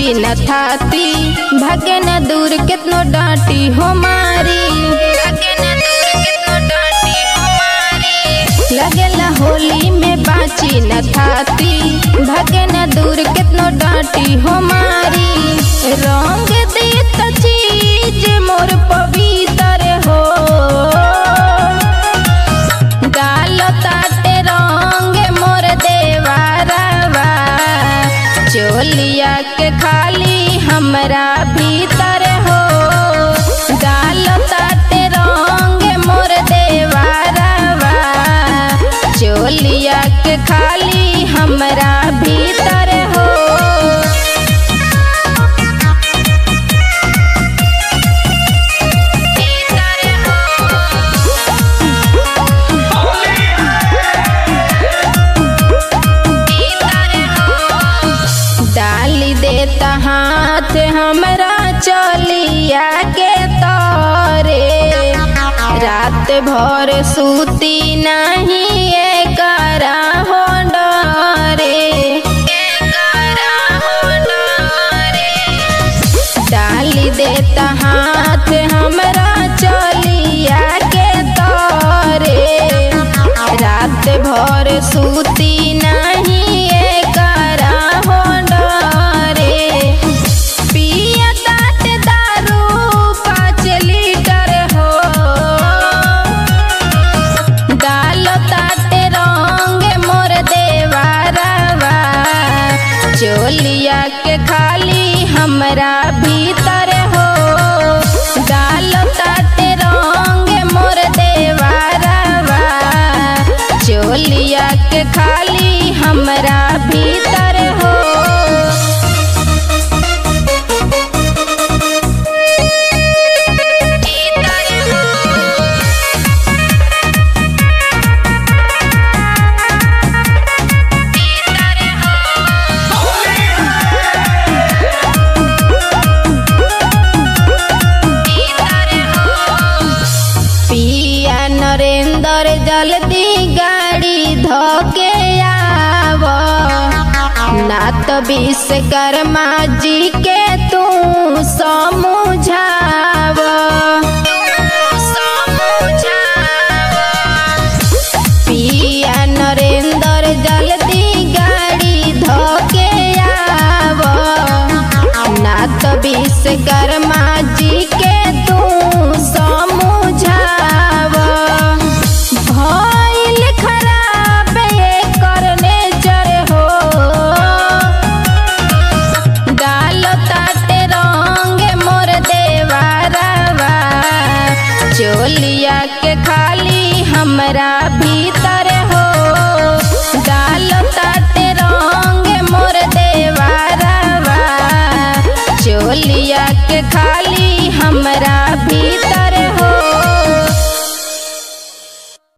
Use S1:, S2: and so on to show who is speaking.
S1: बाची न थाती भागे न दूर कितनो डांटी हो मारी भागे न दूर कितनो डांटी हो मारी लगेला होली में बाची न थाती भागे न दूर कितनो डांटी हो मारी रंग देत चीज मोर पवित्र हो गालो ताटे रंग मोर देवारवा चोलिया के खाली हमरा भीतर हो गालो ताटे रंग मोर देवारवा चोलिया के खाली हमरा भीतर हो डाली देता हाथ हमरा चलिया के तरे रात भर सूती नहीं एकरा हो डरे एकरा हो डरे डाली देता हाथ हमरा चलिया के तरे रात भर सूती नहीं एकरा हो डरे पिया तात दारू पाँच लीटर हो डालो ताटे रंग मोर देवारवा चोलिया के खाली हमरा भीतर हो डालो ताटे रंग मोर देवारवा चोलिया के खाली हमरा भीतर हो पिया नरेंद्र जल्दी गाड़ी धोके आव ना तो विश्वकर्मा जी के तू समझाव पिया नरेंद्र जल्दी गाड़ी धोके आव ना तो विश्वकर्मा जी